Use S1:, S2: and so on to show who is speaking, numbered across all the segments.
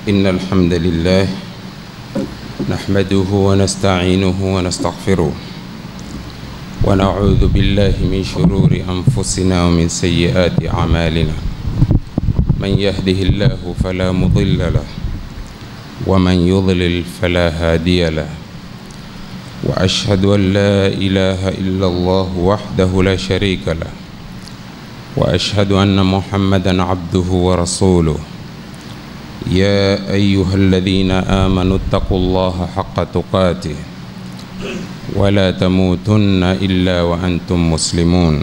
S1: إن الحمد لله نحمده ونستعينه ونستغفره ونعوذ بالله من شرور أنفسنا ومن سيئات أعمالنا من يهده الله فلا مضل له ومن يضلل فلا هادي له وأشهد أن لا إله إلا الله وحده لا شريك له وأشهد أن محمدا عبده ورسوله يا أيها الذين آمنوا اتقوا الله حق تقاته ولا تموتن إلا وأنتم مسلمون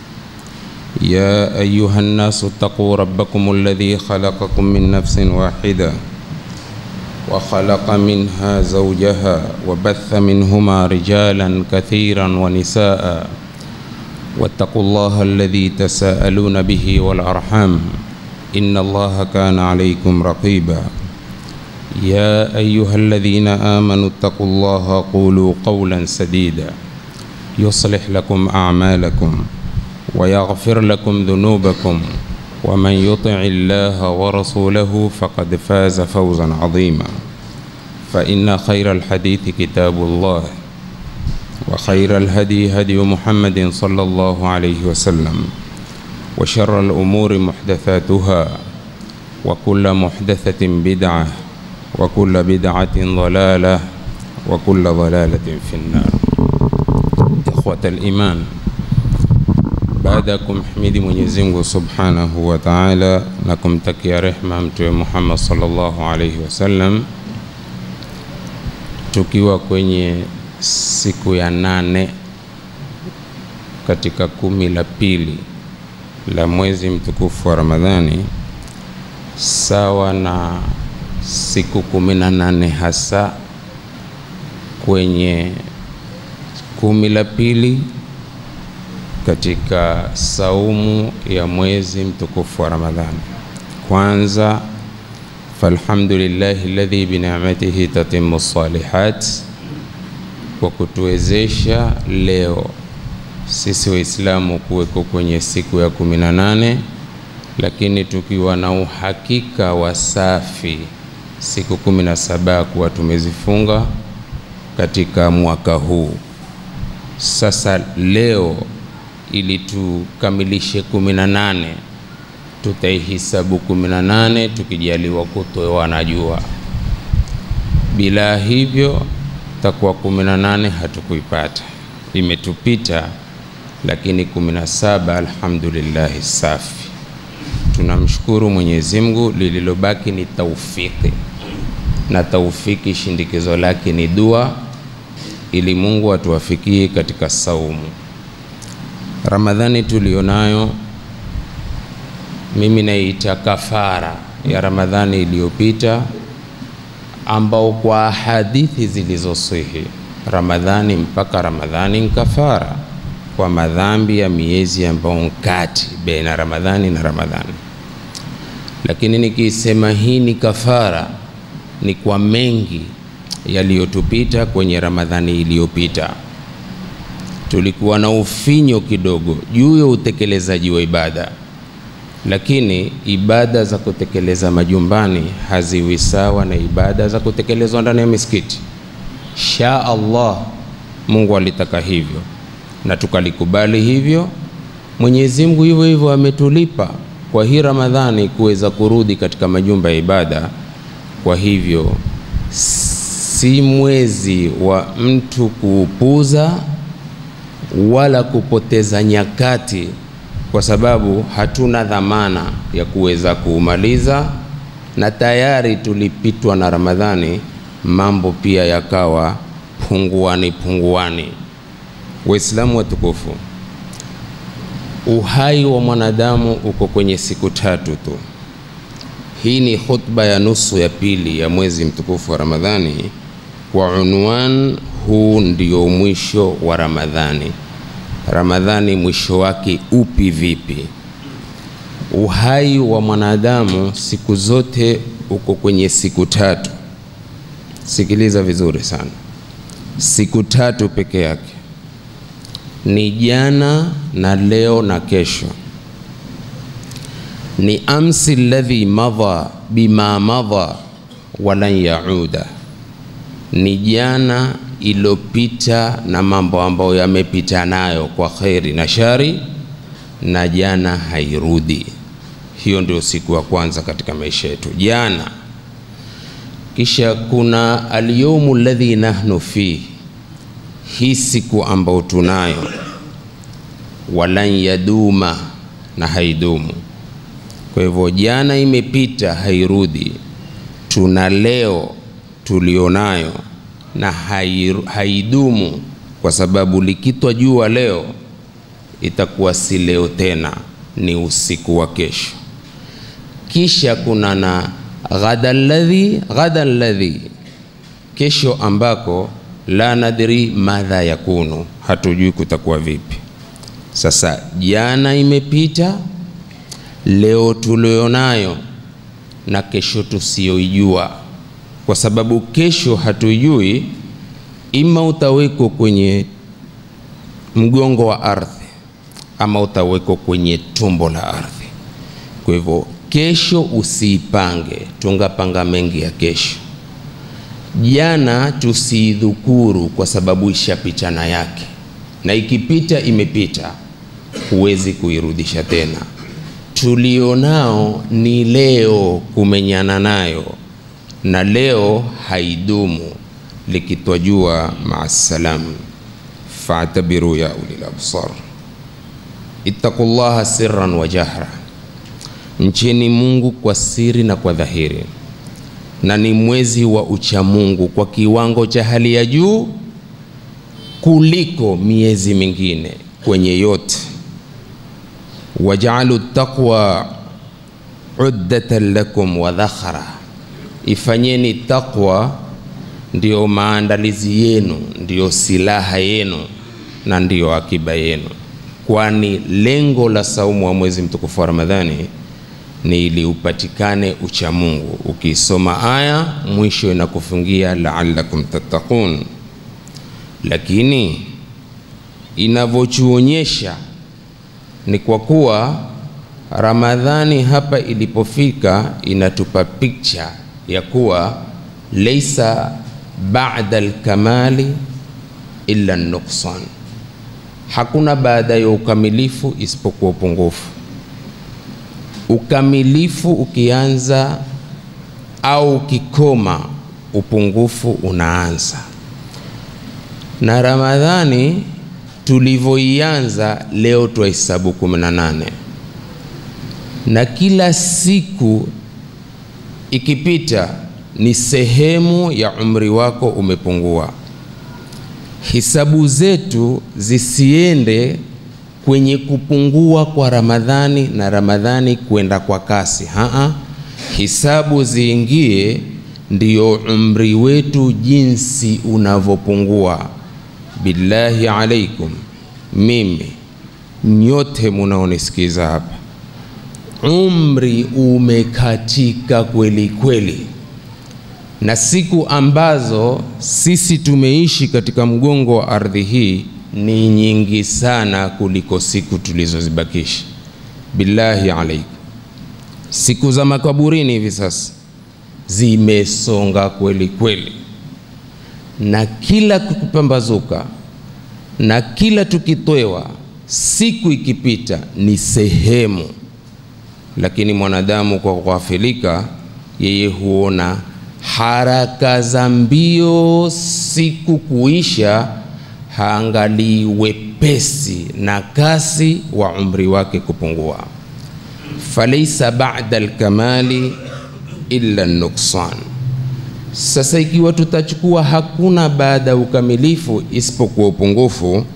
S1: يا أيها الناس اتقوا ربكم الذي خلقكم من نفس واحدة وخلق منها زوجها وبث منهما رجالا كثيرا ونساء واتقوا الله الذي تساءلون به والأرحام إن الله كان عليكم رقيبا يا أيها الذين آمنوا اتقوا الله قولوا قولا سديدا يصلح لكم أعمالكم ويغفر لكم ذنوبكم ومن يطع الله ورسوله فقد فاز فوزا عظيما فإن خير الحديث كتاب الله وخير الهدي هدي محمد صلى الله عليه وسلم وشر الأمور محدثاتها وكل محدثة بدعة وكل بدعة ضلالة وكل ضلالة في النار إخوة الإيمان baada ya kumhimidi Mwenyezi Mungu Subhanahu wa Ta'ala na kumtakia rehma Mtume Muhammad sallallahu alaihi wasallam, tukiwa kwenye siku ya nane katika kumi la pili la mwezi mtukufu wa Ramadhani, sawa na siku kumi na nane hasa kwenye kumi la pili katika saumu ya mwezi mtukufu wa Ramadhani. Kwanza, falhamdulillahi alladhi binicmatihi tatimmu salihat, kwa kutuwezesha leo sisi Waislamu kuweko kwenye siku ya kumi na nane, lakini tukiwa na uhakika wa safi siku kumi na saba kuwa tumezifunga katika mwaka huu. Sasa leo ili tukamilishe kumi na nane tutaihisabu kumi na nane tukijaliwa kutoa na jua. Bila hivyo takuwa kumi na nane hatukuipata, imetupita. Lakini kumi na saba alhamdulillahi safi, tunamshukuru Mwenyezi Mungu. Lililobaki ni taufiki, na taufiki shindikizo lake ni dua, ili Mungu atuwafikie katika saumu Ramadhani tulionayo, mimi naita kafara ya Ramadhani iliyopita, ambao kwa hadithi zilizosihi Ramadhani mpaka Ramadhani ni kafara kwa madhambi ya miezi ambao nkati baina Ramadhani na Ramadhani. Lakini nikisema hii ni kafara, ni kwa mengi yaliyotupita kwenye Ramadhani iliyopita tulikuwa na ufinyo kidogo juu ya utekelezaji wa ibada, lakini ibada za kutekeleza majumbani haziwi sawa na ibada za kutekelezwa ndani ya misikiti. Sha Allah, Mungu alitaka hivyo na tukalikubali hivyo. Mwenyezi Mungu hivyo hivyo ametulipa kwa hii Ramadhani kuweza kurudi katika majumba ya ibada. Kwa hivyo si mwezi wa mtu kuupuza wala kupoteza nyakati, kwa sababu hatuna dhamana ya kuweza kuumaliza, na tayari tulipitwa na Ramadhani, mambo pia yakawa punguani punguani. Waislamu watukufu, uhai wa mwanadamu uko kwenye siku tatu tu. Hii ni khutba ya nusu ya pili ya mwezi mtukufu wa Ramadhani kwa unwan huu ndio mwisho wa Ramadhani. Ramadhani mwisho wake upi vipi? Uhai wa mwanadamu siku zote uko kwenye siku tatu. Sikiliza vizuri sana, siku tatu peke yake, ni jana na leo na kesho. ni amsi alladhi madha bima madha walan yauda, ni jana iliyopita na mambo ambayo yamepita nayo kwa kheri na shari, na jana hairudi. Hiyo ndio siku ya kwanza katika maisha yetu, jana. Kisha kuna alyawmu alladhi nahnu fihi, hii siku ambayo tunayo, walan yaduma, na haidumu. Kwa hivyo jana imepita, hairudi. Tuna leo tulionayo na haidumu, kwa sababu likitwa jua leo itakuwa si leo tena, ni usiku wa kesho. Kisha kuna na ghada alladhi ghada alladhi, kesho ambako la nadri madha yakunu, hatujui kutakuwa vipi. Sasa jana imepita, leo tulionayo na kesho tusiyoijua, kwa sababu kesho hatujui, ima utawekwa kwenye mgongo wa ardhi ama utawekwa kwenye tumbo la ardhi. Kwa hivyo kesho usiipange, tungapanga mengi ya kesho. Jana tusiidhukuru, kwa sababu ishapitana yake, na ikipita imepita, huwezi kuirudisha tena. Tulionao ni leo, kumenyana nayo, na leo haidumu. Likitwa jua, maasalam. Fatabiru ya ulil absar, ittaqullaha sirran wa jahra, mcheni Mungu kwa siri na kwa dhahiri, na ni mwezi wa uchamungu kwa kiwango cha hali ya juu kuliko miezi mingine kwenye yote. Wajaalu taqwa uddatan lakum wa dhakhra, ifanyeni taqwa ndiyo maandalizi yenu, ndiyo silaha yenu na ndiyo akiba yenu, kwani lengo la saumu wa mwezi mtukufu wa Ramadhani ni ili upatikane uchamungu. Ukisoma aya mwisho inakufungia la'allakum tattaqun, lakini inavyochuonyesha ni kwa kuwa Ramadhani hapa ilipofika inatupa picha ya kuwa laisa ba'da alkamali illa nuksan, hakuna baada ya ukamilifu isipokuwa upungufu. Ukamilifu ukianza au ukikoma, upungufu unaanza. Na Ramadhani tulivyoianza leo twahesabu kumi na nane na kila siku ikipita ni sehemu ya umri wako umepungua. Hisabu zetu zisiende kwenye kupungua kwa Ramadhani na Ramadhani kwenda kwa kasi. Haa, hisabu ziingie ndiyo umri wetu jinsi unavyopungua. Billahi alaikum, mimi nyote munaonisikiza hapa, umri umekatika kweli kweli, na siku ambazo sisi tumeishi katika mgongo wa ardhi hii ni nyingi sana kuliko siku tulizozibakisha. Billahi alaikum, siku za makaburini hivi sasa zimesonga kweli kweli, na kila kukupambazuka na kila tukitwewa, siku ikipita ni sehemu, lakini mwanadamu kwa kughafilika, yeye huona haraka za mbio siku kuisha haangalii wepesi na kasi wa umri wake kupungua. Falaisa ba'da alkamali illa nuksan. Sasa ikiwa tutachukua hakuna baada ya ukamilifu isipokuwa upungufu,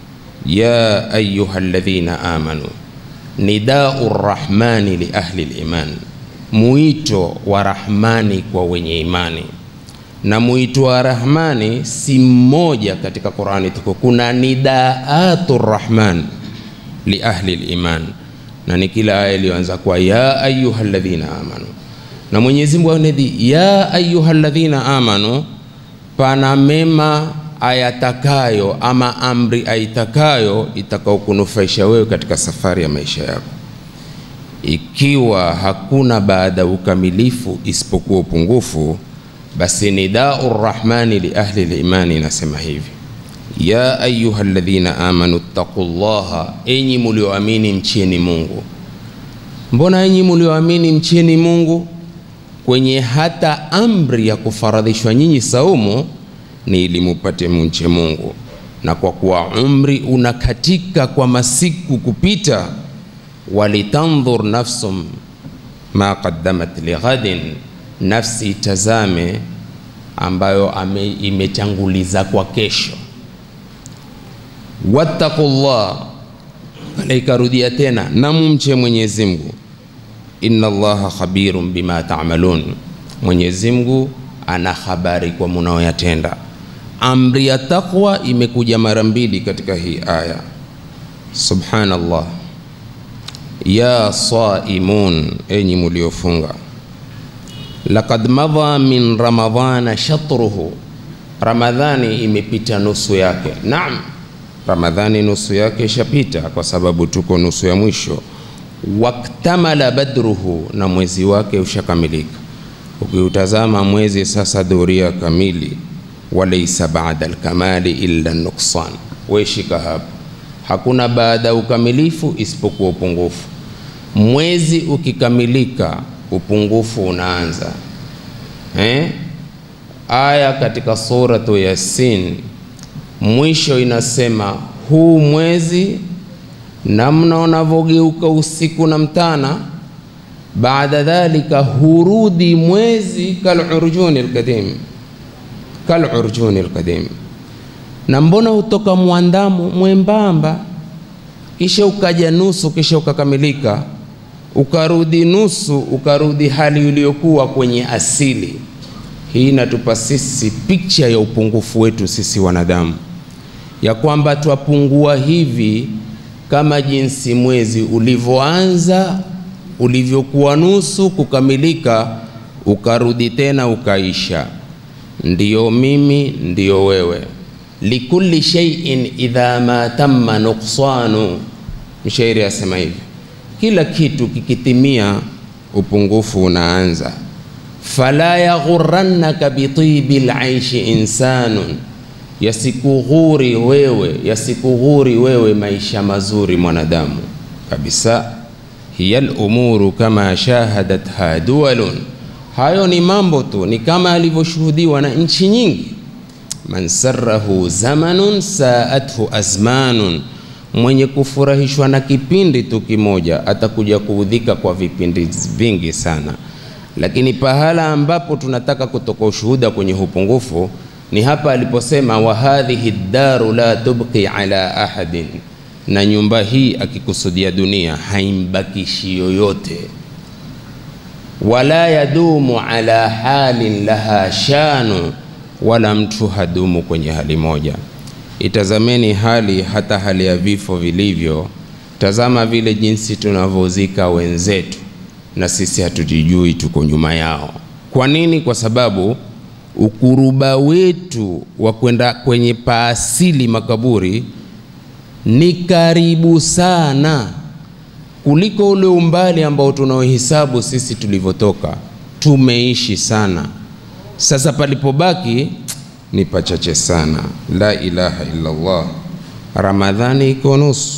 S1: ya ayuha alladhina amanu, nidau rrahmani li ahli liman, mwito wa Rahmani kwa wenye imani na mwito wa Rahmani si mmoja katika Qur'ani tuko, kuna nidaatu Rahman li ahli liman, na ni kila aya iliyoanza kwa ya ayuha ladhina amanu, na Mwenyezi Mungu anedi ya ayuha ladhina amanu, pana mema ayatakayo ama amri aitakayo itakaokunufaisha wewe katika safari ya maisha yako. Ikiwa hakuna baada ya ukamilifu isipokuwa upungufu basi nidau rrahmani li ahli limani inasema hivi ya ayuha ladhina amanu ttaqu llaha, enyi mulioamini mcheni Mungu. Mbona enyi mulioamini mcheni Mungu? Kwenye hata amri ya kufaradhishwa nyinyi saumu ni ili mupate mche Mungu, na kwa kuwa umri unakatika kwa masiku kupita, walitandhur nafsum ma qaddamat lighadin, nafsi itazame ambayo ame, imetanguliza kwa kesho wattaqullah, pale ikarudia tena na mumche Mwenyezi Mungu. Inna Allaha khabirun bima ta'malun, Mwenyezi Mungu ana habari kwa munaoyatenda. Amri ya taqwa imekuja mara mbili katika hii aya. Subhanallah, ya saimun, enyi muliofunga, laqad madha min ramadhana shatruhu, Ramadhani imepita nusu yake. Naam, Ramadhani nusu yake ishapita, kwa sababu tuko nusu ya mwisho. Waktamala badruhu, na mwezi wake ushakamilika. Ukiutazama mwezi sasa, dhuria kamili, walaisa baada alkamali illa nuksan. Weshika hapo, hakuna baada ya ukamilifu isipokuwa upungufu. Mwezi ukikamilika, upungufu unaanza eh? Aya katika suratu Yasin mwisho inasema huu mwezi namna unavyogeuka usiku na mtana, baada dhalika hurudi mwezi kalurjuni alqadim, kalurjuni alqadim. Na mbona hutoka mwandamo mwembamba, kisha ukaja nusu, kisha ukakamilika, ukarudi nusu, ukarudi hali iliyokuwa kwenye asili. Hii inatupa sisi picha ya upungufu wetu sisi wanadamu ya kwamba twapungua hivi kama jinsi mwezi ulivyoanza ulivyokuwa nusu kukamilika, ukarudi tena ukaisha. Ndiyo mimi, ndiyo wewe. likulli shay'in idha ma tamma nuqsanu, mshairi asema hivi, kila kitu kikitimia upungufu unaanza. fala yaghurannaka bitibi laishi insanun yasikughuri wewe, yasikughuri wewe maisha mazuri mwanadamu kabisa. hiya lumuru kama shahadatha duwalun, hayo ni mambo tu, ni kama alivyoshuhudiwa na nchi nyingi. man sarahu zamanun saathu azmanun, mwenye kufurahishwa na kipindi tu kimoja atakuja kuudhika kwa vipindi vingi sana. Lakini pahala ambapo tunataka kutoka ushuhuda kwenye upungufu ni hapa aliposema wa hadhihi daru la tubqi ala ahadin, na nyumba hii akikusudia dunia haimbakishi yoyote. Wala yadumu ala halin laha shanu, wala mtu hadumu kwenye hali moja. Itazameni hali hata hali ya vifo vilivyo. Tazama vile jinsi tunavyozika wenzetu, na sisi hatujijui tuko nyuma yao. Kwa nini? Kwa sababu ukuruba wetu wa kwenda kwenye paasili makaburi ni karibu sana kuliko ule umbali ambao tunaohesabu sisi tulivyotoka. Tumeishi sana, sasa palipobaki ni pachache sana. La ilaha illa Allah. Ramadhani iko nusu,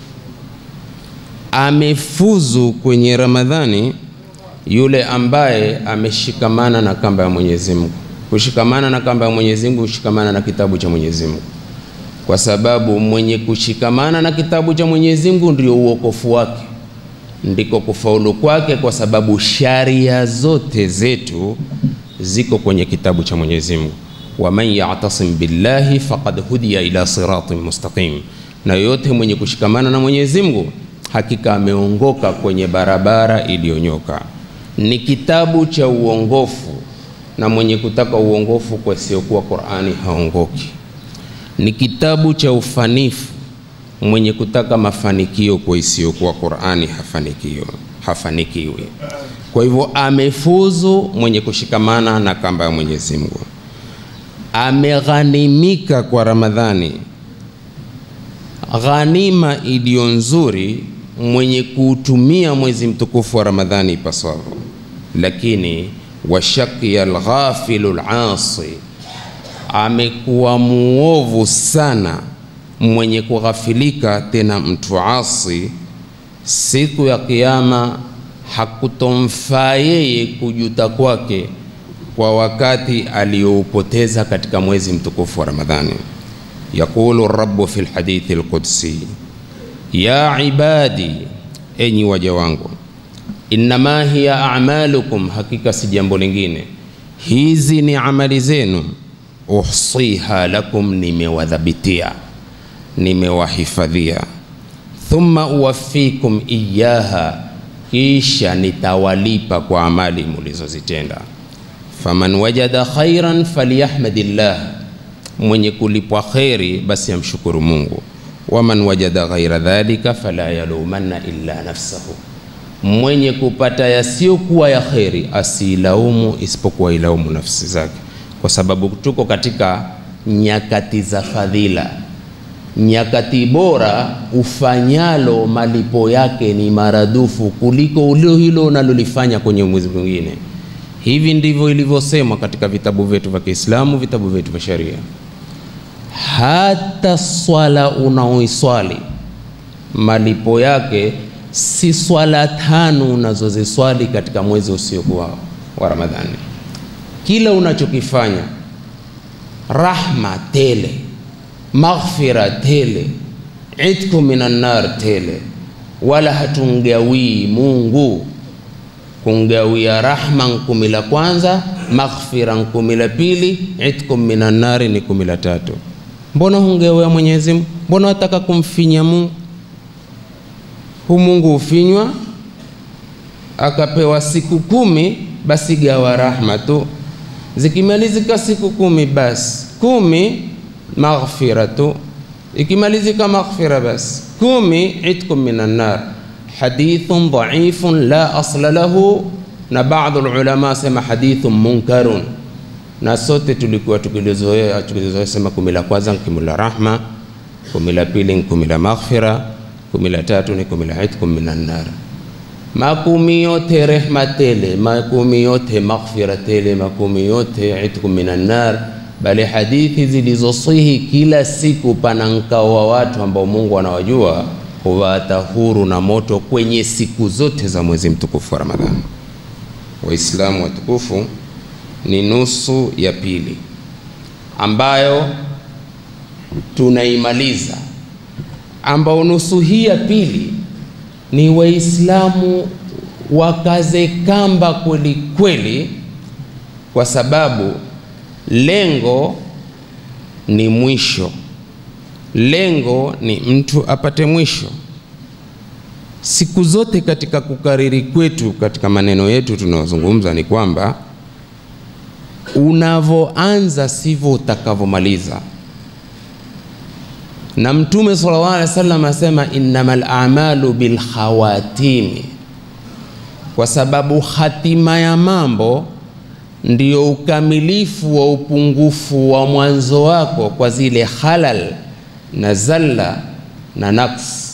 S1: amefuzu kwenye Ramadhani yule ambaye ameshikamana na kamba ya Mwenyezi Mungu. Kushikamana na kamba ya Mwenyezi Mungu, kushikamana na kitabu cha Mwenyezi Mungu, kwa sababu mwenye kushikamana na kitabu cha Mwenyezi Mungu ndio uokofu wake, ndiko kufaulu kwake, kwa sababu sharia zote zetu ziko kwenye kitabu cha Mwenyezi Mungu. Waman ya'tasim billahi faqad hudiya ila siratin mustaqim, na yoyote mwenye kushikamana na Mwenyezi Mungu hakika ameongoka kwenye barabara iliyonyoka. Ni kitabu cha uongofu na mwenye kutaka uongofu kwa isiyokuwa Qur'ani haongoki. Ni kitabu cha ufanifu, mwenye kutaka mafanikio kwa isiyokuwa Qur'ani hafanikiwi, hafanikiwi. Kwa hivyo amefuzu mwenye kushikamana na kamba ya Mwenyezi Mungu, ameghanimika kwa Ramadhani, ghanima iliyo nzuri mwenye kuutumia mwezi mtukufu wa Ramadhani ipaswavyo. Lakini wa shaqiya alghafilu lasi, amekuwa muovu sana mwenye kughafilika, tena mtu asi. Siku ya Kiyama hakutomfaa yeye kujuta kwake kwa wakati aliyoupoteza katika mwezi mtukufu wa Ramadhani. Yaqulu rabbu fi lhadithi lqudsi, ya ibadi, enyi waja wangu, innama hiya a'malukum, hakika si jambo lingine, hizi ni amali zenu, uhsiha lakum, nimewadhabitia nimewahifadhia, thumma uwafikum iyaha, kisha nitawalipa kwa amali mulizozitenda. Faman wajada khairan falyahmadillah, mwenye kulipwa kheri basi amshukuru Mungu. Waman wajada ghaira dhalika fala yalumanna illa nafsahu, mwenye kupata yasiyokuwa ya kheri asiilaumu isipokuwa ilaumu nafsi zake, kwa sababu tuko katika nyakati za fadhila nyakati bora ufanyalo malipo yake ni maradufu kuliko ulio hilo unalolifanya kwenye mwezi mwingine. Hivi ndivyo ilivyosemwa katika vitabu vyetu vya Kiislamu, vitabu vyetu vya sharia. Hata swala unaoiswali malipo yake si swala tano unazoziswali katika mwezi usiokuwa wa Ramadhani. Kila unachokifanya rahma tele maghfira tele, itku minan nar tele, wala hatungawii Mungu kungawia rahma nkumi la kwanza, maghfira nkumi la pili, itku minan nari ni kumi la tatu. Mbona hungewea Mwenyezi Mungu? Mbona wataka kumfinya Mungu? Hu Mungu hufinywa akapewa siku kumi, basi gawa rahma tu, zikimalizika siku kumi, basi kumi maghfiratu ikimalizika maghfira basi kumi itkum minan nar. Hadithun dhaifun la asla lahu, na baadhi ulama sema hadithun munkarun, na sote tulikuwa tukilizoea tukilizoea sema kumi la kwanza ni kumi la rahma, kumi la pili ni kumi la maghfira, kumi la tatu ni kumi la itkum minan nar. Makumi yote rehma tele, makumi yote maghfira tele, makumi yote itkum minan nar bali hadithi zilizosihi kila siku pana nkao wa watu ambao Mungu anawajua huwaata huru na moto kwenye siku zote za mwezi mtukufu wa Ramadhani. Waislamu watukufu, ni nusu ya pili ambayo tunaimaliza, ambao nusu hii ya pili ni Waislamu wakaze kamba kweli kweli, kwa sababu lengo ni mwisho, lengo ni mtu apate mwisho. Siku zote katika kukariri kwetu katika maneno yetu tunayozungumza ni kwamba unavyoanza sivyo utakavyomaliza, na Mtume sallallahu alaihi wasallam asema innamal a'malu bil khawatimi, kwa sababu hatima ya mambo ndio ukamilifu wa upungufu wa mwanzo wako kwa zile halal na zalla na naqs.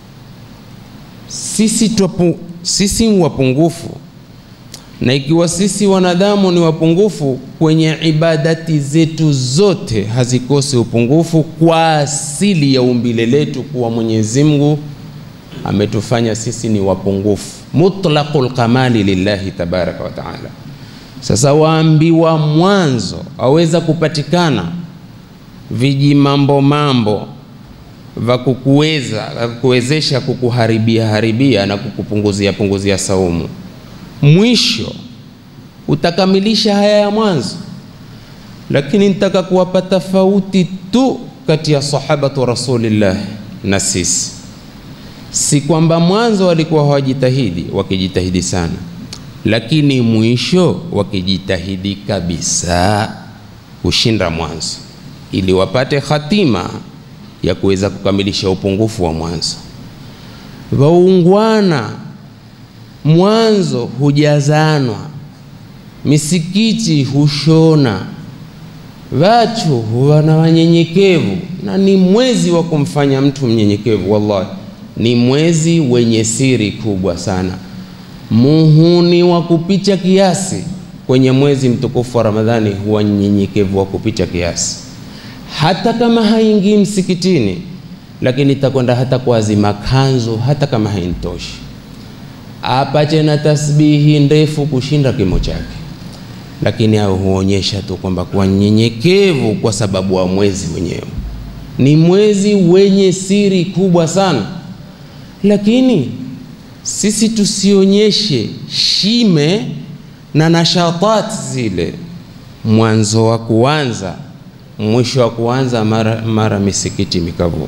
S1: Sisi tupu, sisi wapungufu, na ikiwa sisi wanadamu ni wapungufu kwenye ibadati zetu zote, hazikosi upungufu kwa asili ya umbile letu, kuwa Mwenyezi Mungu ametufanya sisi ni wapungufu, mutlaqul kamali lillahi tabaraka wa taala. Sasa waambiwa mwanzo aweza kupatikana viji mambo mambo vya kukuweza kukuwezesha kukuharibia haribia na kukupunguzia punguzia saumu, mwisho utakamilisha haya ya mwanzo. Lakini nitaka kuwapa tofauti tu kati ya sahabatu rasulillah na sisi, si kwamba mwanzo walikuwa hawajitahidi, wakijitahidi sana lakini mwisho wakijitahidi kabisa kushinda mwanzo, ili wapate hatima ya kuweza kukamilisha upungufu wa mwanzo. Waungwana mwanzo hujazanwa, misikiti hushona, watu huwa na wanyenyekevu, na ni mwezi wa kumfanya mtu mnyenyekevu. Wallahi, ni mwezi wenye siri kubwa sana muhuni wa kupicha kiasi kwenye mwezi mtukufu wa Ramadhani huwa nyenyekevu wa kupita kiasi, hata kama haingii msikitini, lakini itakwenda hata kuazima kanzu, hata kama haintoshi, apache na tasbihi ndefu kushinda kimo chake, lakini au huonyesha tu kwamba kuwa nyenyekevu, kwa sababu wa mwezi wenyewe ni mwezi wenye siri kubwa sana, lakini sisi tusionyeshe shime na nashatat zile, mwanzo wa kuanza, mwisho wa kuanza, mara, mara misikiti mikavu.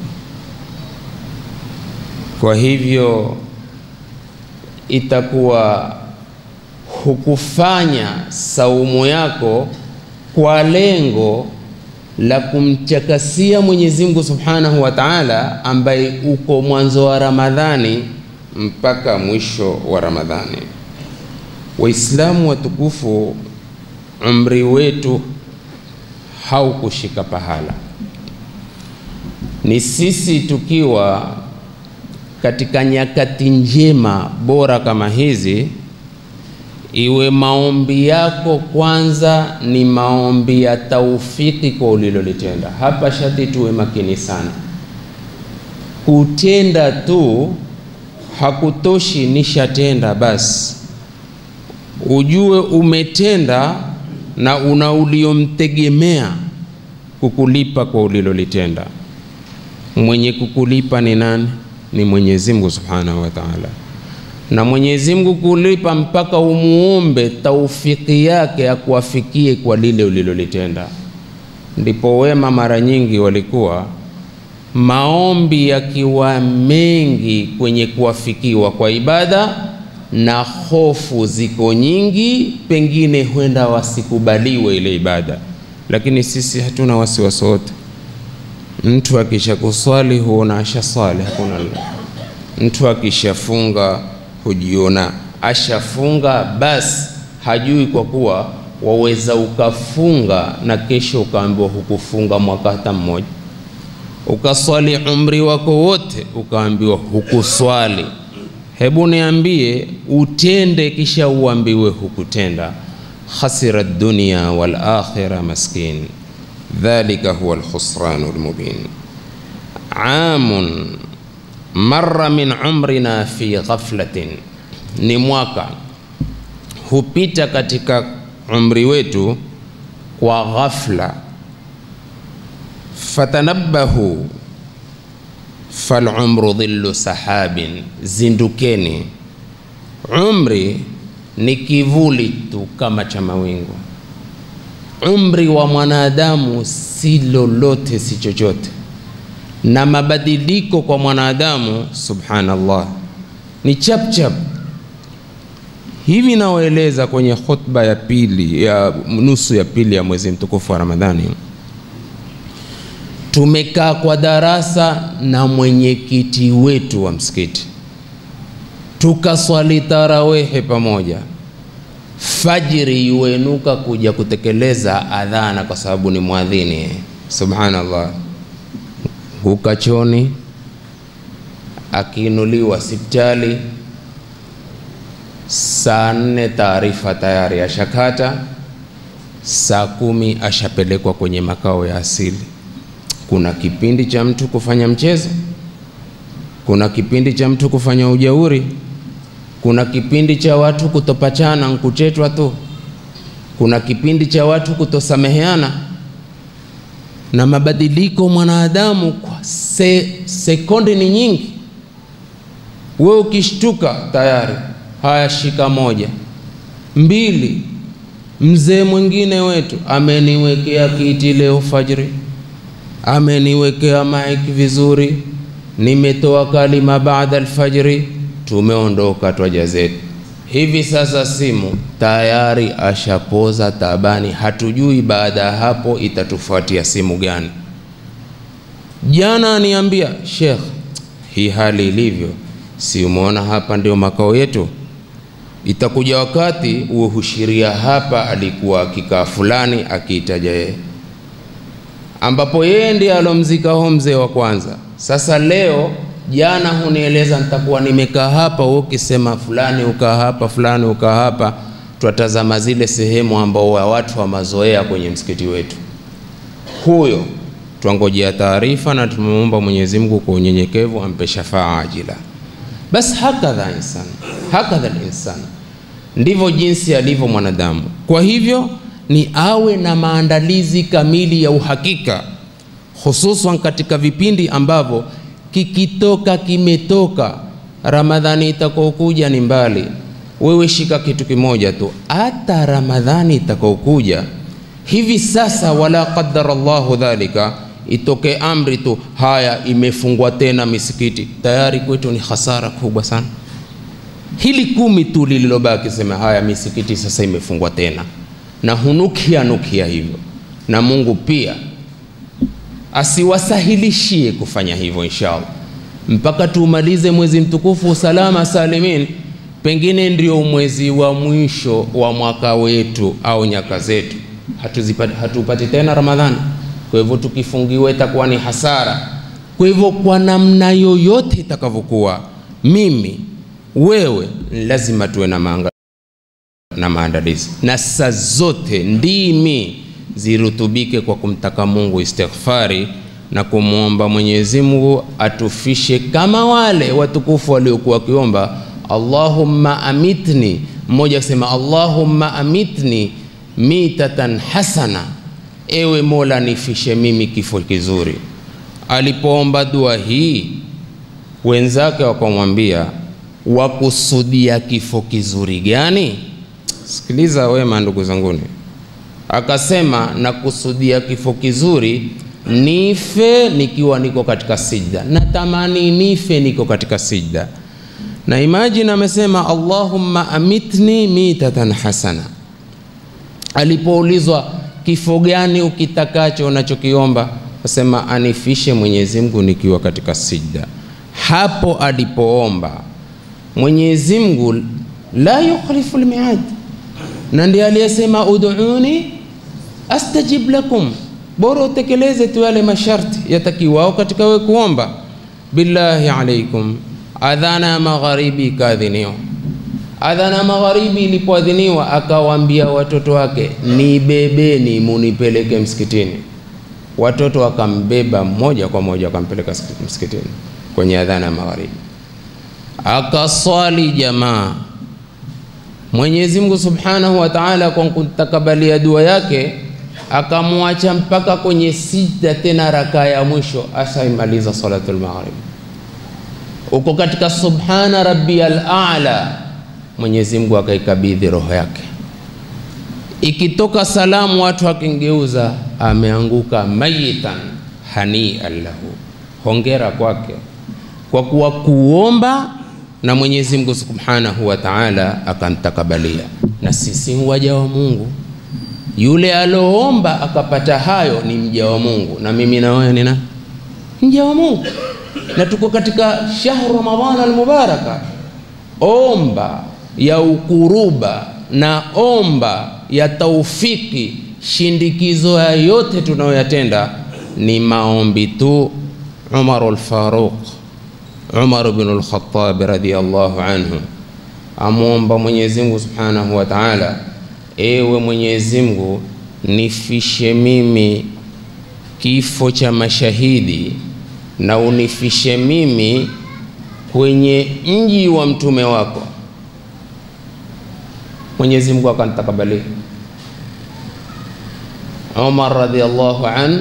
S1: Kwa hivyo itakuwa hukufanya saumu yako kwa lengo la kumchakasia Mwenyezi Mungu Subhanahu wa Ta'ala, ambaye uko mwanzo wa Ramadhani mpaka mwisho wa Ramadhani. Waislamu watukufu, umri wetu haukushika pahala, ni sisi tukiwa katika nyakati njema bora kama hizi, iwe maombi yako kwanza ni maombi ya taufiki kwa ulilolitenda. Hapa shati tuwe makini sana. Kutenda tu hakutoshi, nishatenda basi. Ujue umetenda na una uliomtegemea kukulipa kwa ulilolitenda. Mwenye kukulipa ni nani? Ni Mwenyezi Mungu Subhanahu wa Ta'ala na Mwenyezi Mungu kulipa mpaka umuombe taufiki yake akuafikie kwa lile ulilolitenda. Ndipo wema mara nyingi walikuwa maombi yakiwa mengi kwenye kuafikiwa kwa ibada na hofu ziko nyingi, pengine huenda wasikubaliwe ile ibada, lakini sisi hatuna wasiwasi wote. Mtu akisha kuswali huona ashaswali, hakuna mtu akishafunga hujiona ashafunga basi, hajui kwa kuwa waweza ukafunga na kesho ukaambiwa hukufunga mwaka hata mmoja, ukaswali umri wako wote ukaambiwa hukuswali. Hebu niambie, utende kisha uambiwe hukutenda. khasira dunya wal akhirah maskin, dhalika huwa alkhusranu almubin. amun marra min umrina fi ghaflatin, ni mwaka hupita katika umri wetu kwa ghafla. Fatanabbahu falumru dhillu sahabin, zindukeni, umri ni kivuli tu kama cha mawingu. Umri wa mwanadamu si lolote, si chochote na mabadiliko kwa mwanadamu subhanallah ni chap chap hivi. Naoeleza kwenye khutba ya pili ya nusu ya pili ya mwezi mtukufu wa Ramadhani, tumekaa kwa darasa na mwenyekiti wetu wa msikiti, tukaswali tarawehe pamoja, fajiri yuenuka kuja kutekeleza adhana kwa sababu ni mwadhini. Subhanallah hukachoni akiinuliwa sipitali, saa nne taarifa tayari ashakata, saa kumi ashapelekwa kwenye makao ya asili. Kuna kipindi cha mtu kufanya mchezo, kuna kipindi cha mtu kufanya ujauri, kuna kipindi cha watu kutopachana nkuchetwa tu, kuna kipindi cha watu kutosameheana na mabadiliko mwanadamu kwa se, sekondi ni nyingi. We ukishtuka tayari, haya shika moja mbili. Mzee mwingine wetu ameniwekea kiti leo fajri, ameniwekea maiki vizuri, nimetoa kalima baada alfajri, tumeondoka twaja zetu. Hivi sasa simu tayari ashapoza tabani, hatujui baada ya hapo itatufuatia simu gani. Jana aniambia Sheikh, hii hali ilivyo, si umeona hapa ndio makao yetu, itakuja wakati uwe hushiria hapa alikuwa akikaa fulani akiitaja yeye, ambapo yeye ndiye alomzika ho mzee wa kwanza. Sasa leo jana hunieleza nitakuwa nimekaa hapa, wewe ukisema fulani ukaa hapa, fulani ukaa hapa, twatazama zile sehemu ambao wa watu wa mazoea kwenye msikiti wetu, huyo twangojea taarifa na tumeomba Mwenyezi Mungu kwa unyenyekevu ampe shafaa ajila. Bas hakadha insan, hakadha insan, ndivyo jinsi alivyo mwanadamu. Kwa hivyo ni awe na maandalizi kamili ya uhakika, hususan katika vipindi ambavyo kikitoka kimetoka. Ramadhani itakaokuja ni mbali, wewe shika kitu kimoja tu, hata Ramadhani itakaokuja hivi sasa, wala qaddara Allahu dhalika, itoke amri tu, haya imefungwa tena misikiti, tayari kwetu ni hasara kubwa sana. Hili kumi tu lililobaki, sema haya misikiti sasa imefungwa tena, na hunukia nukia hivyo, na Mungu pia asiwasahilishie kufanya hivyo inshallah, mpaka tuumalize mwezi mtukufu salama salimin. Pengine ndio mwezi wa mwisho wa mwaka wetu au nyaka zetu, hatuzipati hatupati tena Ramadhani. Kwa hivyo tukifungiwa itakuwa ni hasara. Kwa hivyo kwa namna yoyote itakavyokuwa, mimi wewe, lazima tuwe na maanga na maandalizi, na saa zote ndimi zirutubike kwa kumtaka Mungu istighfari na kumwomba Mwenyezi Mungu atufishe kama wale watukufu waliokuwa wakiomba Allahumma amitni, mmoja akisema Allahumma amitni mitatan hasana, ewe Mola nifishe mimi kifo kizuri. Alipoomba dua hii, wenzake wakamwambia wakusudia kifo kizuri gani? Sikiliza wema, ndugu zanguni akasema nakusudia kifo kizuri, nife nikiwa niko katika sijda, natamani nife niko katika sijda. Na imagine amesema Allahumma amitni mitatan hasana. Alipoulizwa kifo gani ukitakacho unachokiomba, asema anifishe Mwenyezi Mungu nikiwa katika sijda. Hapo alipoomba Mwenyezi Mungu la yukhlifu lmiad na ndiye aliyesema ud'uni astajib lakum, bora utekeleze tu yale masharti yatakiwao katika wewe kuomba. Billahi alaikum, adhana ya magharibi ikaadhiniwa. Adhana ya magharibi ilipoadhiniwa, akawaambia watoto wake, nibebeni munipeleke msikitini. Watoto wakambeba moja kwa moja wakampeleka msikitini kwenye adhana ya magharibi, akaswali jamaa Mwenyezi Mungu Subhanahu wa Ta'ala kwa kutakabalia dua yake akamwacha mpaka kwenye sijda, tena raka ya mwisho ashaimaliza salatul maghrib. Uko katika subhana rabbiyal a'la, Mwenyezi Mungu akaikabidhi roho yake. Ikitoka salamu, watu wakingeuza, ameanguka mayitan hanian lahu, hongera kwake kwa kuwa kuomba na Mwenyezi Mungu Subhanahu wa Ta'ala akamtakabalia. Na sisi waja wa Mungu, yule aloomba akapata hayo ni mja wa Mungu, na mimi na wewe nina mja wa Mungu, na tuko katika shahru Ramadhana almubaraka. Omba ya ukuruba na omba ya taufiki, shindikizo ya yote tunayoyatenda ni maombi tu. Umar al-Faruq Umar bin al-Khattab radhiyallahu anhu amwomba Mwenyezi Mungu Subhanahu wa Ta'ala, ewe Mwenyezi Mungu nifishe mimi kifo cha mashahidi na unifishe mimi kwenye mji wa mtume wako. Mwenyezi Mungu akanitakabalia. Umar radhiyallahu anhu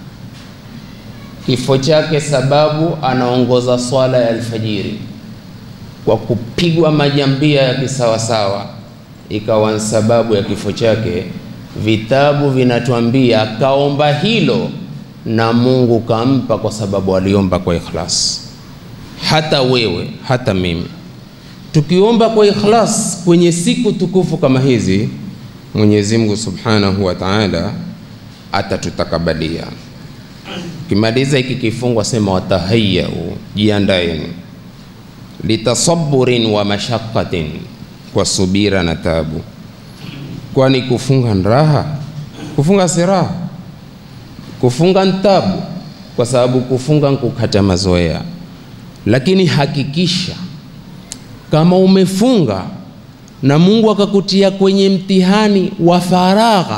S1: kifo chake sababu anaongoza swala ya alfajiri kwa kupigwa majambia ya kisawasawa, ikawa ni sababu ya kifo chake. Vitabu vinatuambia kaomba hilo na Mungu kampa, kwa sababu aliomba kwa ikhlas. Hata wewe hata mimi tukiomba kwa ikhlas kwenye siku tukufu kama hizi, Mwenyezi Mungu Subhanahu wa Ta'ala atatutakabalia. Ukimaliza hiki kifungu sema watahayau, jiandaeni, litasaburin wa mashaqatin, kwa subira na tabu. Kwani kufunga raha? Kufunga si raha, kufunga ntabu, kwa sababu kufunga nkukata mazoea. Lakini hakikisha kama umefunga na Mungu akakutia kwenye mtihani wa faragha,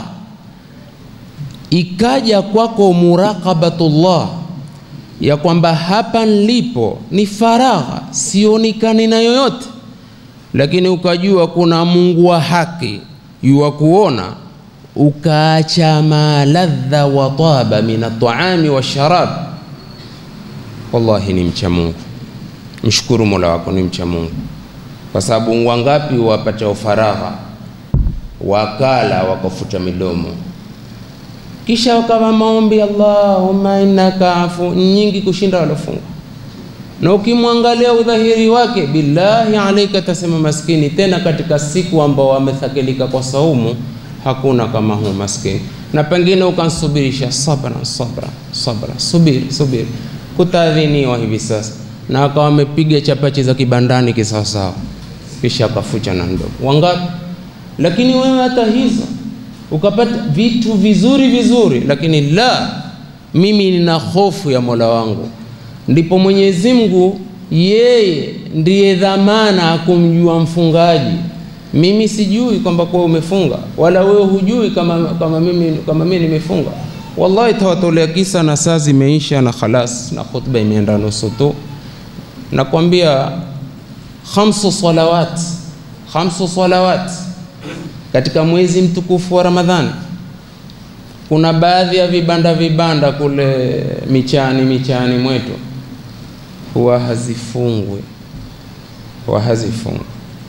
S1: ikaja kwako muraqabatullah ya kwamba hapa nilipo ni faragha, sionekani na yoyote, lakini ukajua kuna Mungu wa haki yuwa kuona, ukaacha maladha wa taba min ataami wa sharab, wallahi ni mcha Mungu. Mshukuru Mola wako, ni mcha Mungu, kwa sababu wangapi wapata faragha, wakala wakafuta midomo kisha wakawa maombi Allahumma innaka afu nyingi kushinda walofunga, na ukimwangalia udhahiri wake, billahi alaika, tasema maskini. Tena katika siku ambao wamethakilika kwa saumu, hakuna kama huu maskini, na pengine ukansubirisha sabra sabra sabra, subiri subiri, kutaadhiniwa hivi sasa, na akawa wamepiga chapachi za kibandani kisawasawa, kisha akafucha na ndogo. Wangapi? Lakini wewe hata hizo ukapata vitu vizuri vizuri, lakini la, mimi nina hofu ya Mola wangu. Ndipo Mwenyezi Mungu yeye ndiye dhamana akumjua mfungaji. Mimi sijui kwamba kwa umefunga, wala wewe hujui kama, kama mimi kama mimi nimefunga. Wallahi tawatolea kisa na saa zimeisha na khalas, na khutba imeenda nusu tu. Nakwambia khamsu salawat, khamsu salawat katika mwezi mtukufu wa Ramadhani. Kuna baadhi ya vibanda vibanda kule michani michani mwetu huwa hazifungwi, huwa hazifungwi.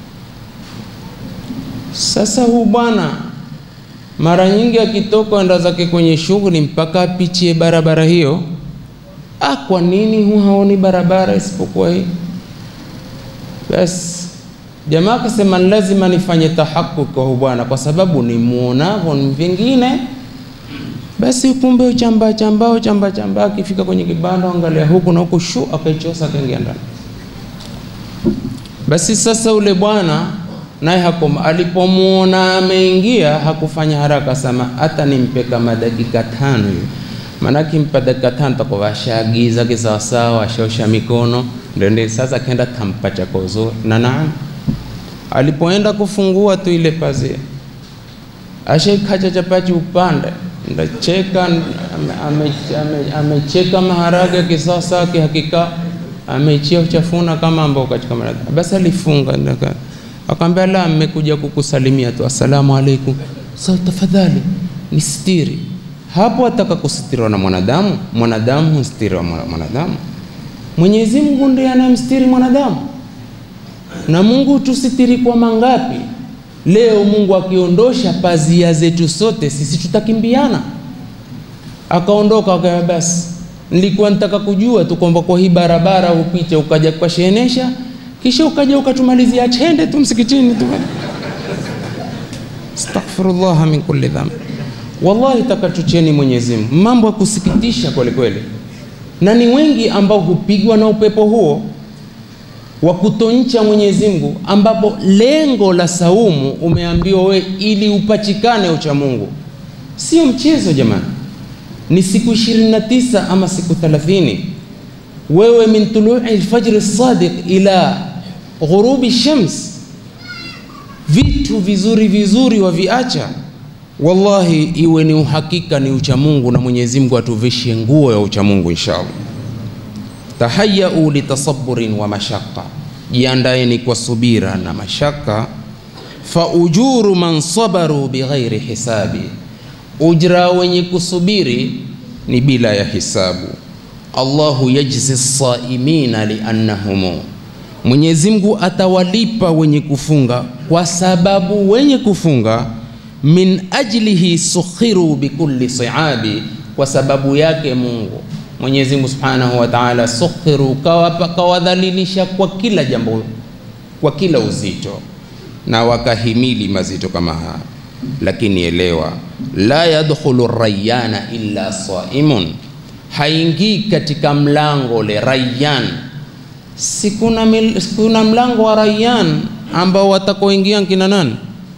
S1: Sasa huu bwana mara nyingi akitoka enda zake kwenye shughuli mpaka apichie barabara hiyo. Ah, kwa nini hu haoni barabara isipokuwa hii? Basi jamaa akasema lazima nifanye tahakuk kwa bwana, kwa sababu ni muonavyo ni vingine. Basi kumbe uchamba chamba uchamba chamba, akifika kwenye kibanda angalia huku na huku, shu akaichosa akaingia ndani. Basi sasa ule bwana naye hakoma, alipomuona ameingia hakufanya haraka, sama hata nimpe kama dakika tano hivi, maanake mpa dakika tano takuwa ashaagiza kisawasawa, ashaosha mikono, ndio ndio sasa kenda tampa chako zuri na naam alipoenda kufungua tu ile pazia ashaikacha chapati upande ndacheka amecheka ame, ame, ame maharage kisasa kihakika amechia uchafuna kama ambao katika maradhi. Basi alifunga akamwambia, la, mmekuja kukusalimia tu, assalamu alaikum. Sasa tafadhali nisitiri. Hapo ataka kusitiriwa na mwanadamu, mwanadamu hustiriwa mwanadamu. Mwenyezi Mungu ndiye anayemstiri mwanadamu na Mungu tusitiri kwa mangapi? Leo Mungu akiondosha pazia zetu sote, sisi tutakimbiana. Akaondoka akaya, basi nilikuwa nitaka kujua tu kwamba kwa hii barabara upite ukaja ukashenesha, kisha ukaja ukatumalizia chende tu msikitini tu. Astaghfirullah min kulli dhambi. Wallahi takatucheni Mwenyezi Mungu, mambo ya kusikitisha kweli kweli, na ni wengi ambao hupigwa na upepo huo wa kutoncha Mwenyezi Mungu, ambapo lengo la saumu umeambiwa we ili upachikane ucha Mungu. Sio mchezo jamani, ni siku 29 ama siku 30. Wewe min tului alfajri sadiq ila ghurubi shams, vitu vizuri vizuri waviacha. Wallahi, iwe ni uhakika ni ucha Mungu, na Mwenyezi Mungu atuvishe nguo ya ucha Mungu inshallah. Tahayau litasaburin wa mashaka, jiandaeni kwa subira na mashaka. Fa ujuru man sabaru bighairi hisabi, ujra wenye kusubiri ni bila ya hisabu. Allahu yajzi saimina liannahum, Mwenyezi Mungu atawalipa wenye kufunga kwa sababu wenye kufunga min ajlihi sukhiru bikulli siabi, kwa sababu yake Mungu Mwenyezi Mungu Subhanahu wa Ta'ala, sukhiru kawadhalilisha kwa kila jambo, kwa kila uzito, na wakahimili mazito kama haya. Lakini elewa, la yadkhulu rayana illa saimun, haingii katika mlango le rayyan. Si kuna, mil, kuna mlango wa rayyan ambao watakoingia kina nani?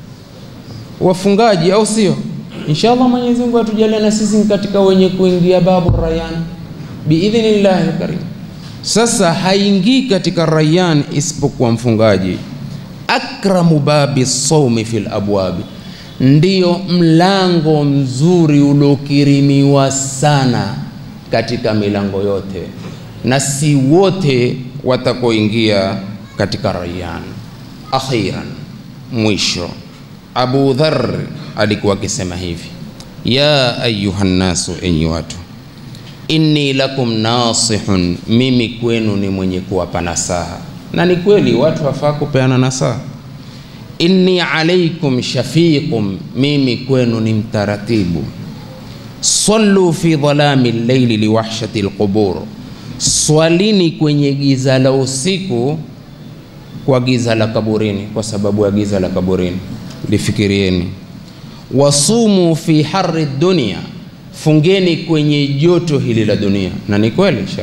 S1: Wafungaji, au sio? Inshallah Mwenyezi Mungu atujalie na sisi katika wenye kuingia babu rayyan biidhnillahi karim. Sasa haingii katika rayyan isipokuwa mfungaji. akramu babi saumi fil abwabi, ndiyo mlango mzuri uliokirimiwa sana katika milango yote, na si wote watakoingia katika Rayyan. Akhiran, mwisho, Abu Dharr alikuwa akisema hivi, ya ayuha nnasu, enyi watu, inni lakum nasihun, mimi kwenu ni mwenye kuwapa nasaha. Na ni kweli watu wafaa kupeana nasaha. Inni alaikum shafiqum, mimi kwenu ni mtaratibu. Sallu fi dhalami llaili liwahshati lqubur, swalini kwenye giza la usiku kwa giza la kaburini, kwa sababu ya giza la kaburini. Lifikirieni. Wasumu fi harri dunia, fungeni kwenye joto hili la dunia. Na ni kweli shekh,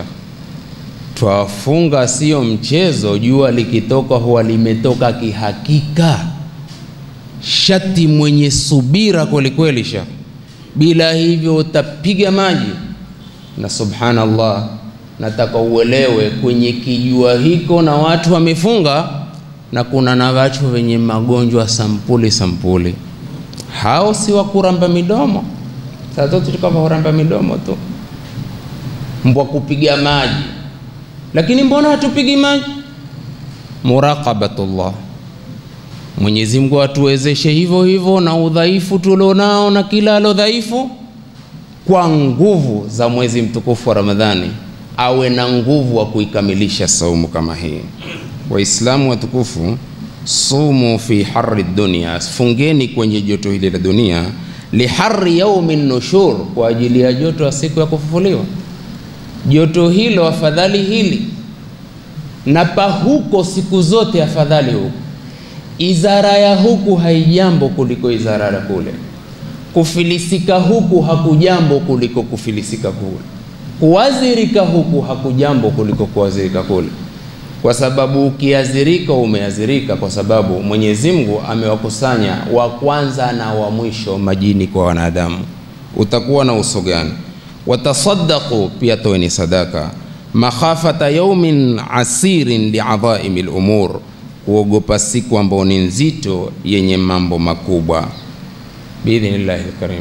S1: twafunga sio mchezo. Jua likitoka huwa limetoka kihakika. Shati mwenye subira kwelikweli shekh, bila hivyo utapiga maji. Na subhanallah, nataka uelewe kwenye kijua hiko na watu wamefunga, na kuna na watu wenye magonjwa sampuli sampuli hao si wa kuramba midomo. Saa zote tukava kuramba midomo tu, mbwa kupiga maji. Lakini mbona hatupigi maji? Muraqabatullah, Mwenyezi Mungu atuwezeshe hivyo hivyo na udhaifu tulionao na kila alo dhaifu, kwa nguvu za mwezi mtukufu wa Ramadhani awe na nguvu wa kuikamilisha saumu kama hii. Waislamu watukufu sumu fi harri dunia, fungeni kwenye joto hili la dunia. Liharri yaumi nushur, kwa ajili ya joto ya siku ya kufufuliwa. Joto hilo afadhali hili na pa huko siku zote afadhali huko. Izara ya huku haijambo kuliko izara ya kule. Kufilisika huku hakujambo kuliko kufilisika kule. Kuwazirika huku hakujambo kuliko kuwazirika kule kwa sababu ukiazirika umeazirika, kwa sababu Mwenyezi Mungu amewakusanya wa kwanza na wa mwisho majini kwa wanadamu. Utakuwa na uso gani? Watasaddaqu, pia toeni sadaka. Makhafata yaumin asirin liadhaimi lumur, kuogopa siku ambao ni nzito yenye mambo makubwa. Biidhnillahi lkarim,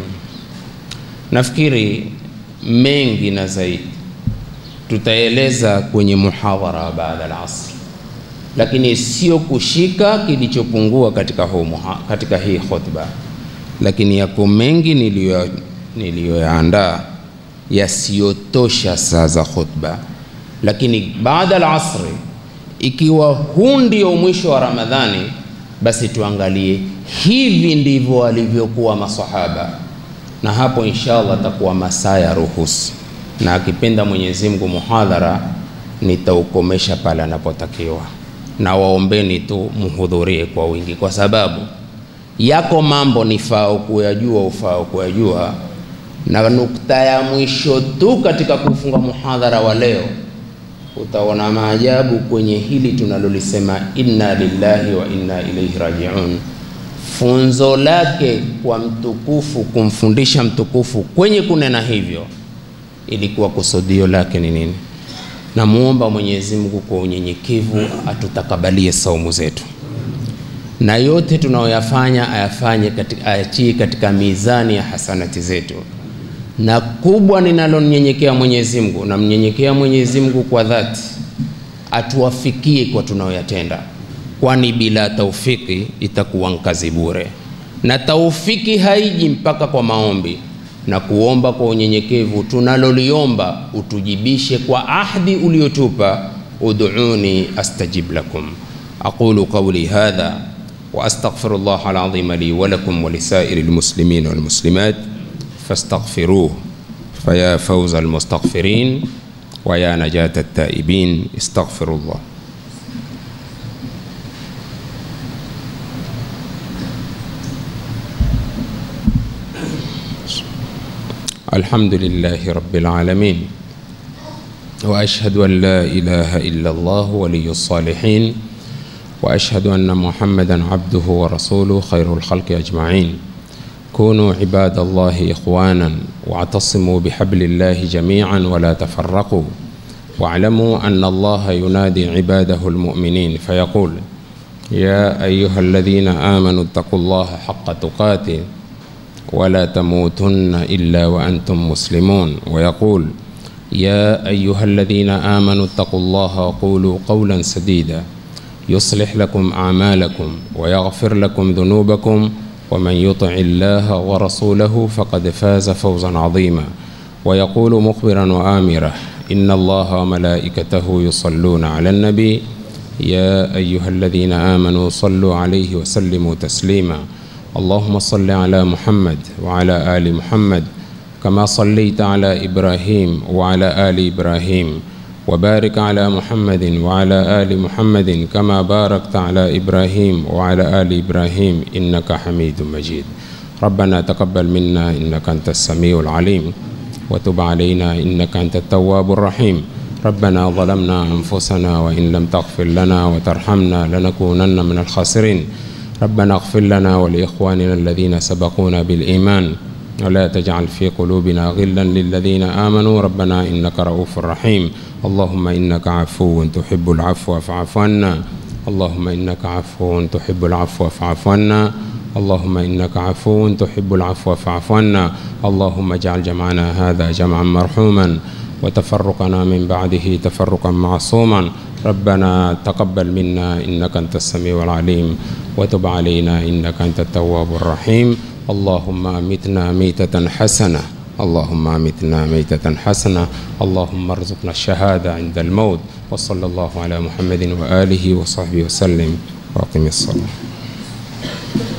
S1: nafikiri mengi na zaidi tutaeleza kwenye muhadhara wa baada al-asr, lakini sio kushika kilichopungua katika, huu katika hii khutba, lakini yako mengi niliyoyaandaa yasiyotosha saa za khutba. Lakini baada al-asri, ikiwa huu ndio mwisho wa Ramadhani, basi tuangalie hivi ndivyo walivyokuwa masahaba, na hapo inshallah takuwa masaa ya ruhusi na akipenda Mwenyezi Mungu muhadhara nitaukomesha pale anapotakiwa, na waombeni tu muhudhurie kwa wingi, kwa sababu yako mambo nifao kuyajua, ufao kuyajua. Na nukta ya mwisho tu katika kufunga muhadhara wa leo, utaona maajabu kwenye hili tunalolisema inna lillahi wa inna ilaihi rajiun. Funzo lake kwa mtukufu, kumfundisha mtukufu kwenye kunena hivyo ilikuwa kusudio lake ni nini? Namuomba Mwenyezi Mungu kwa unyenyekevu atutakabalie saumu zetu, na yote tunayoyafanya ayafanye katika, ayachie katika mizani ya hasanati zetu. Na kubwa ninalonyenyekea Mwenyezi Mungu, namnyenyekea Mwenyezi Mungu kwa dhati, atuwafikie kwa tunayoyatenda, kwani bila taufiki itakuwa nkazi bure, na taufiki haiji mpaka kwa maombi na kuomba kwa unyenyekevu tunaloliomba utujibishe kwa ahdi uliotupa, ud'uni astajib lakum. aqulu qawli hadha wa astaghfirullah alazim li wa lakum wa lisairi almuslimin walmuslimat fastaghfiruh faya fawza almustaghfirin wa ya najata at-taibin istaghfirullah الحمد لله رب العالمين واشهد ان لا اله الا الله ولي الصالحين واشهد ان محمدا عبده ورسوله خير الخلق اجمعين كونوا عباد الله اخوانا واعتصموا بحبل الله جميعا ولا تفرقوا واعلموا ان الله ينادي عباده المؤمنين فيقول يا أيها الذين آمنوا اتقوا الله حق تقاته ولا تموتن إلا وأنتم مسلمون ويقول يا أيها الذين آمنوا اتقوا الله وقولوا قولا سديدا يصلح لكم أعمالكم ويغفر لكم ذنوبكم ومن يطع الله ورسوله فقد فاز فوزا عظيما ويقول مخبرا وآمرا إن الله وملائكته يصلون على النبي يا أيها الذين آمنوا صلوا عليه وسلموا تسليما اللهم صل على محمد وعلى آل محمد كما صليت على إبراهيم وعلى آل إبراهيم وبارك على محمد وعلى آل محمد كما باركت على إبراهيم وعلى آل إبراهيم إنك حميد مجيد ربنا تقبل منا إنك أنت السميع العليم وتب علينا إنك أنت التواب الرحيم ربنا ظلمنا أنفسنا وإن لم تغفر لنا وترحمنا لنكونن من الخاسرين ربنا اغفر لنا ولإخواننا الذين سبقونا بالإيمان ولا تجعل في قلوبنا غلا للذين آمنوا ربنا إنك رؤوف رحيم اللهم إنك عفو تحب العفو فاعف عنا اللهم إنك عفو تحب العفو فاعف عنا اللهم إنك عفو تحب العفو فاعف عنا اللهم اجعل جمعنا هذا جمعا مرحوما وتفرقنا من بعده تفرقا معصوما ربنا تقبل منا إنك أنت السميع العليم وتب علينا إنك أنت التواب الرحيم اللهم أمتنا ميتة حسنة اللهم أمتنا ميتة حسنة اللهم ارزقنا الشهادة عند الموت وصلى الله على محمد وآله وصحبه وسلم وأقم الصلاة